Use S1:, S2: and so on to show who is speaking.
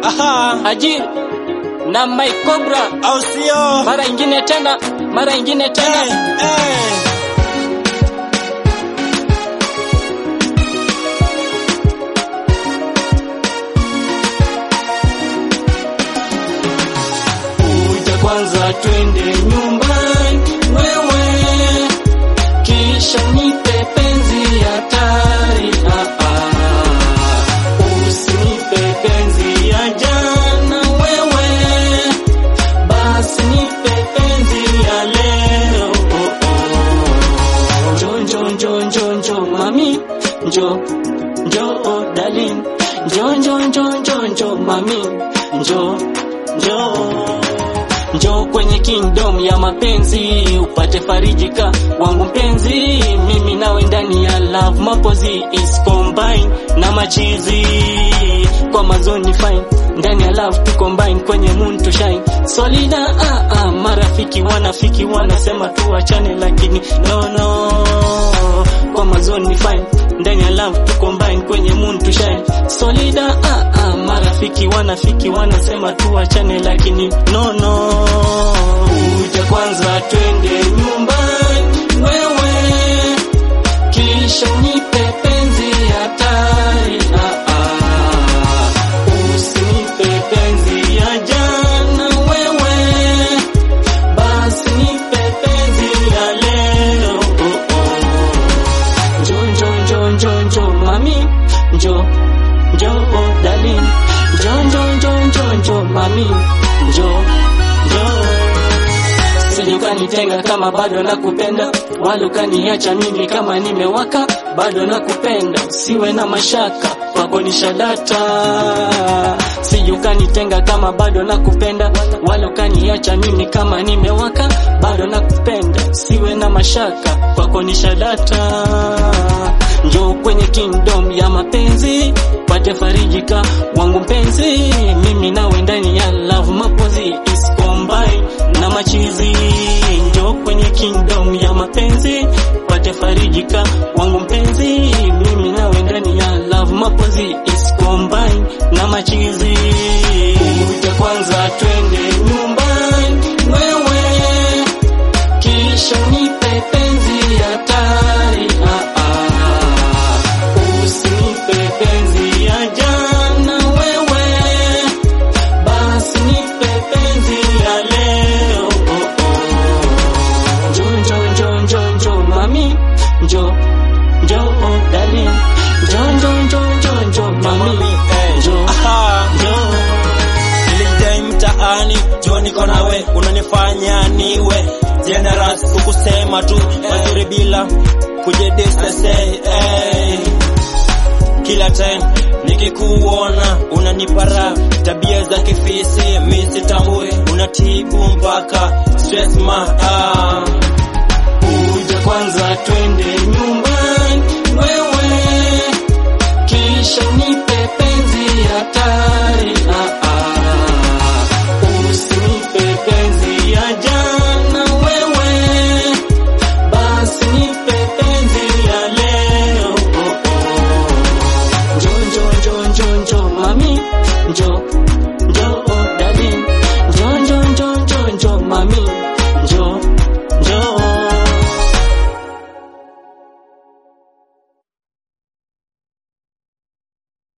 S1: Aha,
S2: Haji na Mike Cobra,
S1: au sio?
S2: mara ingine tena, mara ingine tena.
S1: Eh, eh.
S2: Kuja kwanza twende nyumbani wewe, kisha nipe penzi hatari. Ah, ah. Usinipe penzi ya jana wewe, basi nipe penzi ya leo. Oh, oh. Njo njo njo njo njo mami, njo njo oh, darling, njo njo njo njo njo mami, njo njo njo kwenye kingdom ya mapenzi upate farijika wangu mpenzi, mimi nawe ndani ya love mapozi is combine na machizi kwa mazoni fine ndani ya love tu combine kwenye moon to shine solida ah, ah, marafiki wanafiki wanasema tuachane, lakini no no kwa mazoni fine ndani ya love tu combine kwenye moon to shine solida ah, ah, marafiki wanafiki wanasema tuachane, lakini no no kuja kwanza twende nyumbani wewe, kisha unipe penzi hatari ah, ah. Usinipe penzi ya jana wewe, basi nipe penzi ya leo oh, oh. Njo njo njo njo njo mami njo njo oh, darling njo njo njo njo njo mami njo njo Sije ukanitenga kama bado nakupenda, wala ukaniacha mimi kama nimewaka, bado nakupenda, usiwe na mashaka, kwako ni shadata. Sije ukanitenga kama bado nakupenda, wala ukaniacha mimi kama nimewaka, bado nakupenda, usiwe na mashaka, kwako ni shadata. Njoo kwenye kingdom ya mapenzi, pate farijika wangu mpenzi, mimi nawe ndani ya love mapozi is combine na machizi. Njoo kwenye kingdom ya mapenzi, pate farijika wangu mpenzi, mimi nawe ndani ya love mapozi is combine na machizi. Kuja kwanza twende nyumbani wewe, kisha nipe penzi hatari ah, ah. Usinipe penzi ya jana wewe, basi nipe penzi ya leo oh, oh. Njo njo njo njo njo mami njo njo oh, darling njo njo njo njo njo mami njo
S1: Aha,
S2: njo
S1: nilijidai mtaani, jua niko nawe, unanifanya niwe generous, kukusema tu mazuri bila kujedisese hey. Kila time nikikuona unanipara tabia za kifisi, mi sitambui, unatibu mpaka stress ma ah.
S2: Kuja kwanza twende nyumbani wewe, kisha nipe